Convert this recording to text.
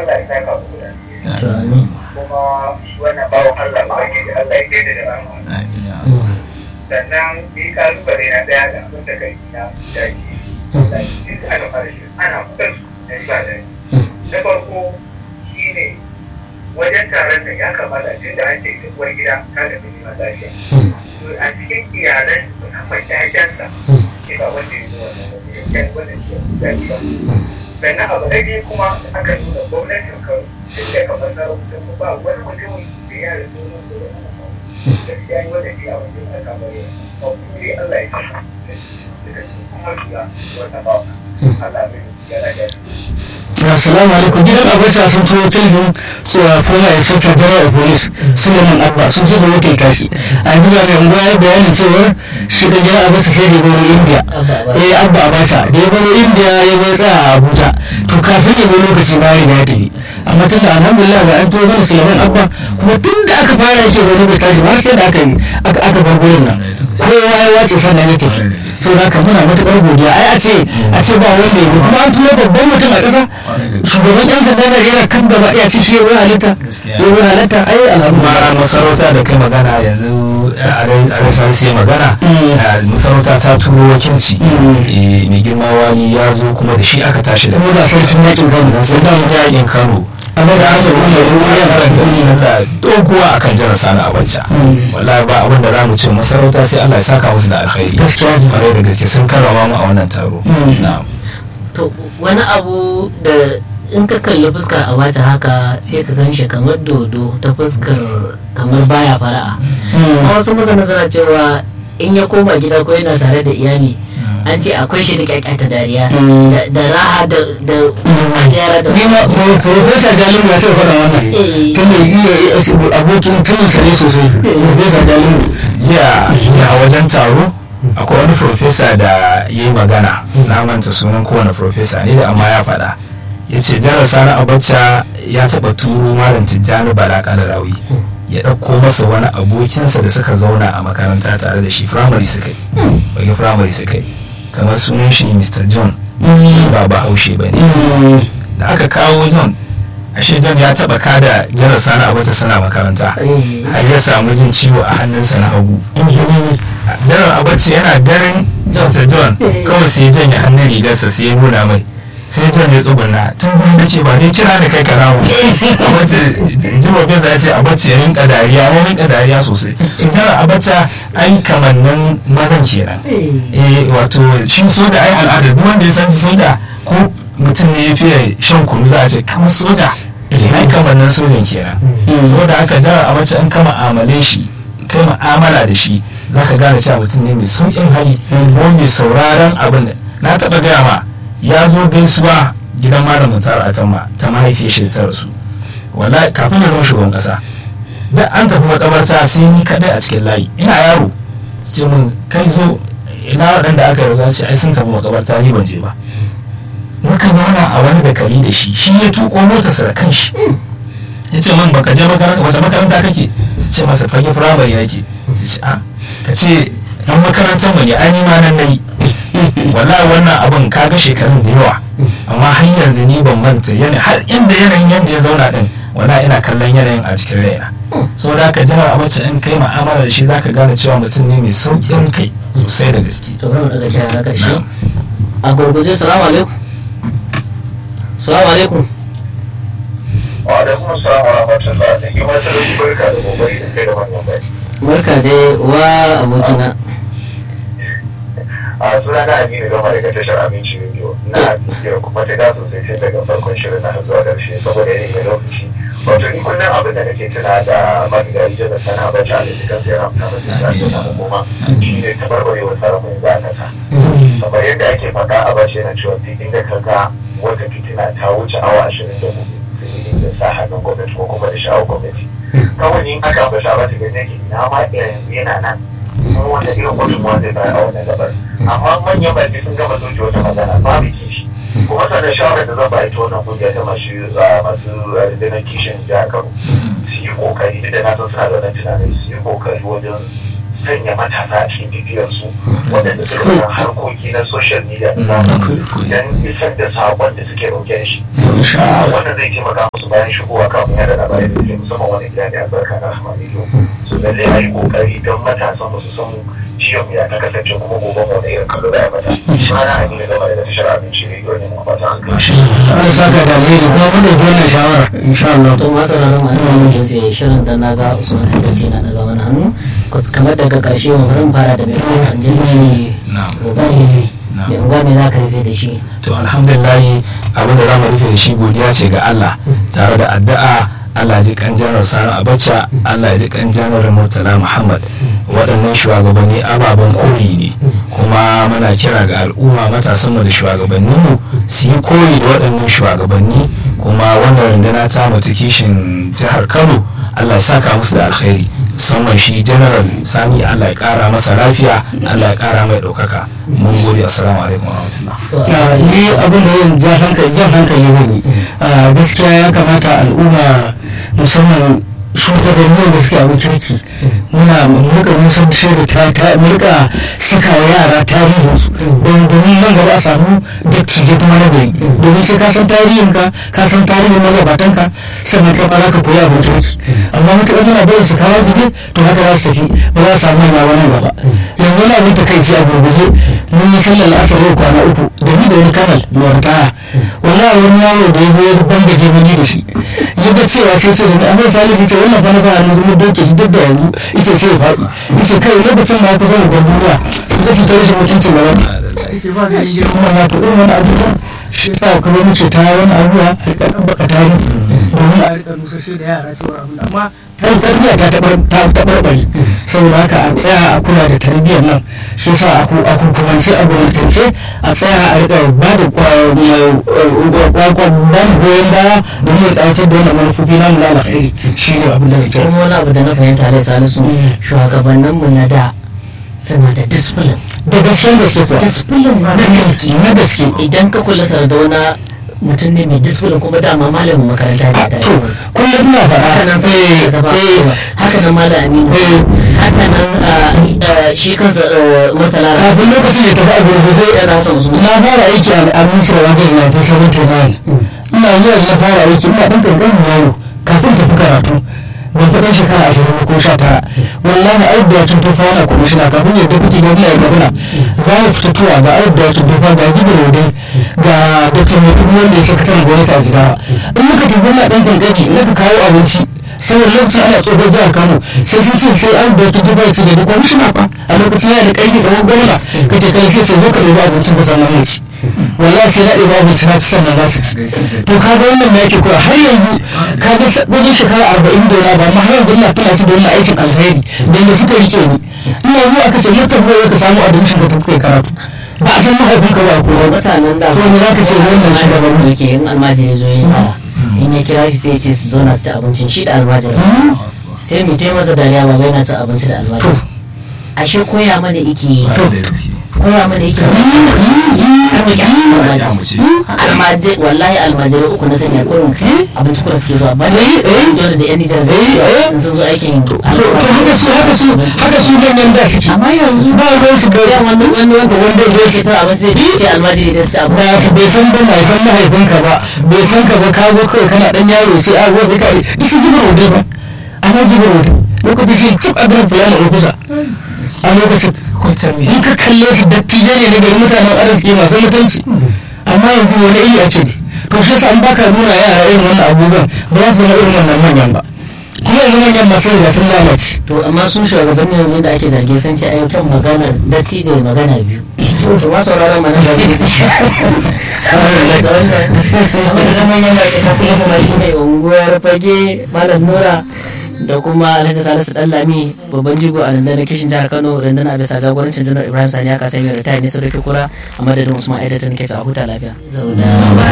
Allah ya saka mu da to amin kuma wannan bawan Allah ba ne da Allah ya daida da rahama Amin ya Mm. sannan ni kalubale na daya da abin da kai na da shi da shi ana fara shi ana kusan da shi ba da shi na farko shine wajen taron da ya kamata tun da an ce ita uwar gida ta da mini lafiya Mm. to a cikin iyalan musamman ƴaƴansa Mm. ke ba wanda ya zo wannan wajen ya wannan ke zafi ba sannan abu na biyu kuma aka nuna gwamnatin kano tun da kamar sarauta ko ba wani mutum da ya da sunan da wani gaskiya yi wanda ke a wajen alkamari ba kuma dai Allah ya kasa da kuma shiga wata ba Allah bai ya rage assalamu alaikum gidan abacha sun turo filin tsohon foma ya sauta jama'a police suleiman abba sun zo da wakil tashi a yanzu da mai unguwa ya bayanin cewar shi da gidan abacha sai da ya baro india Abba Abacha. eh abba abacha da ya baro india ya bai tsaya a abuja to kafin ya zo lokaci bayan ya tafi amma tun da alhamdulillah ga an turo mana suleiman abba kuma tun da aka fara yake wani bai tashi ba har sai da aka yi aka aka bar gurin nan sai ya yi wace sannan ya tafi to da haka muna matuƙar godiya ai a ce a ce ba wanda ya yi kuma an turo babban mutum a ƙasa shugaban yan sanda na yana kan gaba ya ci shi yawon halitta Gaskiya. yawon halitta ai kuma alhamdulillah masarauta da kai magana yanzu a rasar sai magana Mm. a masarauta ta turo wakilci Mm. Eh, mai girma wani ya zo kuma da shi aka tashi da kuma ga sarkin yakin kano sai da yakin kano amma da aka kuma ya ruwa ya karanta da doguwa akan jihar sani abacha Mm. wallahi ba abin da za mu ce masarauta sai Allah ya saka musu da alkhairi Gaskiya ne. kwarai da gaske sun karrama mu a wannan taro Mm. na'am to wani abu da in ka kalli fuskar a wata haka sai ka gan shi kamar dodo ta fuskar kamar baya fara'a a wasu masana suna cewa in ya koma gida ko yana tare da iyali an ce akwai shi da kyakkyata dariya Mm. da- da raha da da yara da ni ma pro- professor jalingu ya taɓa faɗa wannan Eh. tun da iya abokin tunan sa ne sosai professor jalingu jiya jiya a wajen taro akwai wani profesa da ya yi magana na manta sunan kowane profesa ne da amma ya faɗa ya ce jihar sani abacha ya taɓa turo malam tijjani bala kalarawi ya ɗauko masa wani abokinsa da suka zauna a makaranta tare da shi firamare suka yi bage firamare suka yi kamar sunan shi mr john ba ba haushe ba ne da aka kawo john ashe john ya taɓa kada jihar sani abacha suna makaranta Eh. har ya samu jin ciwo a hannunsa na hagu janar abaci yana ganin dr john kawai sai ya janye hannun rigarsa sai ya nuna mai sai john ya tsuguna tun gudu da ke ba ne kira da kai karamu abaci jimo beza ya ce abaci ya rinka dariya ya rinka dariya sosai so janar abacha ai kamannin mazan kenan eh wato shi soja ai al'ada duk wanda ya san soja ko mutum ne ya fiye shan kunu za a ce kamar soja ai kamannin sojan kenan saboda haka janar abacha in kama amale shi kai ma'amala da shi za ka gane cewa mutum ne mai sauƙin hali ko mai sauraron abin da na taɓa gaya ma ya zo gaisuwa gidan malamin tara a tamma ta mahaifiyar shi da ta rasu wallahi kafin ya zama shugaban ƙasa da an tafi makabarta sai ni kaɗai a cikin layi ina yaro ce mun kai zo ina waɗanda aka yarda ce ai sun tafi makabarta ni ban je ba muka zauna a wani dakali da shi shi ya tuko motarsa da kanshi ya ce min baka je makaranta wace makaranta kake su ce masa fage firamare nake su ce a ka ce dan makarantar mu ne an yi ma nan nayi wallahi wannan abin kaga shekarun da yawa amma har yanzu ni ban manta yana har inda yanayin yanda ya zauna din wallahi ina kallon yanayin a cikin raina saboda haka jihar abacha in kai ma'amala da shi zaka gane cewa mutum ne mai sauƙin kai sosai da gaske to bari mu daga kira na karshe a gurguje salamu alaikum salamu alaikum wa alaikum assalam wa rahmatullah da yi mata da barka da gobe da kai da wannan bai barka dai wa abokina a suna na aminu gama daga tashar abinci rediyo na biyar kuma ta da sosai sai daga farkon shirin na har zuwa ƙarshe saboda yanayi mai lokaci wato ni kullum abin da nake tuna da marigayi jana sana bacci a cikin sai yana fita masu sa ta hukuma shi ne tabarbarewar sarrafin za ta sa kamar yadda ake faɗa a bashi yana cewa duk inda ka ga wata fitina ta wuce awa ashirin da hudu sai da sa hannun gwamnati ko kuma da sha'awar gwamnati kawai in aka ba sha ba ta gani yake ina ma yanzu yana nan kuma wanda irin gudunmuwa zai bayar a wannan gabar amma manyan baki sun gama soke wata magana babu kishi kuma sannan shawarar da zan bayar ta wannan kungiya ta masu masu rundunar kishin jihar kano su yi kokari duk da na san suna da wannan tunanin su yi kokari wajen sanya matasa a cikin bibiyarsu waɗanda suka san harkoki na social media da zamani don isar da saƙon da suke ɗauke da shi wannan zai taimaka musu bayan shigowa kafin yada labarai da suke musamman wani gida ne albarka na rahama rediyo so lallai a yi ƙoƙari don matasan mu su san ciwon ya ta kasance kuma gobe mu da irin kallo da ya mata ana amina gaba da tashar abinci rediyo ne mu fata an kai Allah saka da alheri kuma mun dauki wannan shawara insha Allah to masu ranar ma'ana wani jinsi shirin da na ga usman hadati na daga wani hannu kamar daga karshe mu bari mu fara da mai an jini shi Na'am. kokari mai unguwa mai za ka rufe da shi to alhamdulillahi abin da za mu rufe da shi godiya ce ga Allah tare da addu'a Allah ya ji kan janar Sani Abacha Allah ya ji kan janar Murtala Muhammad waɗannan shugabanni ababen koyi ne kuma muna kira ga al'umma matasan mu da shugabannin mu su yi koyi da waɗannan shugabanni kuma wannan rundunar ta mutu kishin jihar Kano Allah ya saka musu da alkhairi musamman shi general sani Allah ya kara masa lafiya Allah ya kara mai ɗaukaka mun gode assalamu alaikum wa rahmatullah Ah, ni abin da yin jan hankali jan hankali ne Ah, gaskiya ya kamata al'umma musamman shugabanni da suke abin kirki muna muka musan da ta ta muka saka wa yara tarihin su don domin nan gaba a samu dattijai kuma na gari domin sai ka san tarihin ka ka san tarihin magabatan ka sannan kai ma za ka koyi abin kirki amma mutuƙar muna barin su kawo zube to haka za su tafi ba za su samu yana wani gaba yanzu wani abin ta kai ce a gurguje mun yi sallar asar yau kwana uku da ni da wani kanal mai ritaya wallahi wani yaro da ya zo ya bangaje mini da shi ya ga cewa sai ce da ni amma salisu ce wannan fa na fara yanzu mun doke shi duk da yanzu ita sai ya faɗi ita kai lokacin ma ya kusa da gwamnati su ga su ta rashin mutuncin da wani ita ba da yin girma na to irin wani abubuwan shi sa kuma muke ta wani abubuwa a rika ɗan baka tari domin a rika nusashe da yara cewa abin amma tarbiyya ta taɓarɓare saboda haka a tsaya a kula da tarbiyyar nan shi sa a hukumance a gwamnatance a tsaya a rika ba da kwakwan goyon baya domin ya ƙawatar da wannan manufofi namu na alkhairi shi ne abin da na kira kuma wani abu da na fahimta da salisu shugabanninmu na da suna da discipline da gaskiyar gaske kuwa discipline na gaske na gaske idan ka kula sardauna mutum ne mai discipline kuma dama malamin makaranta ne da to kullum na faɗa haka nan sai eh, gaba eh, haka nan malam aminu Eh. haka nan ah, ah, shi kansa ah, murtala kafin lokacin ya tafi a gurgurde yana hasa musu na fara aiki a aminci da wajen na ta sabon tunanin ina zuwa na fara aiki ina ɗan ƙanƙanin yaro kafin tafi karatu ban fi ɗan shekara ashirin ko sha tara wallahi ayat da yakin tufa yana kwamishina kafin ya dafi gwamna ya gwamna za mu fita tuwa ga ayat da yakin tufa ga jibi rodai ga dr mutum wanda ya sakataren gwamnati a jigawa in muka tafi muna ɗan ƙanƙani in ka kawo abinci saboda lokacin ana tsohon jihar kano sai sun ce sai an da tuba ya ce da kwamishina fa a lokacin yana da ƙarfi kamar gwamna kake kai sai ce zo ka ɗebi abincin ka sannan mu ci wallahi sai na ɗebi abinci na ci sannan za su ci to ka ga wannan yake kuwa har yanzu ka ga sa- wajen shekara arba'in da wani ba amma har yanzu ina tuna su da wannan aikin alheri da yadda suka rike ni ina zuwa aka ce mutum ko ka samu admission ka tafi kai karatu ba a san mahaifinka ba ko ba mutanen da to me za ka ce wannan shugaban da yake in almajiri zo yin yawa in ya kira shi sai ya ce su zauna su ci abincin shi da almajiri sai mu taimaka masa dariya ba bai na cin abinci da almajiri ashe koya mana iki koya mana iki har mu kyamata almajiri almajiri wallahi almajiri uku na sanya kurin abinci kuma suke zuwa ba Eh, eh. dole da yan nijar da Eh, eh. in sun zo aikin to to haka su haka su haka su manyan da suke amma yanzu ba ruwan su da yan wani wani wanda wanda ya ce ta abinci zai ce almajiri da su ci abinci ba su bai san ba mai san mahaifinka ba bai san ka ba ka zo kawai kana dan yaro sai a gobe ka duk sun jibar wode ba ana jibar wode lokacin shi cip a garin fulani a kusa a lokacin in ka kalle su dattijai ne na gari mutanen arziki masu mutunci amma yanzu wani iri ake ne to shi yasa an baka nuna yara irin wannan abubuwan ba za su zama irin wannan manyan ba kuma yanzu manyan masu riga sun lalace to amma sun shugabanni yanzu da ake zarge sun ce ayyukan magana dattijo da magana biyu to ma sauraron mana da biyu da wannan amma da manyan baki ta kuma kuma shi ne unguwar fage malam nura da kuma alhaji salisu dallami babban jigo a rundunar kishin jihar kano rundunar bisa jagorancin janar ibrahim sani aka sami ritaya ne sau da kura a madadin usman aidata nake ta huta lafiya zauna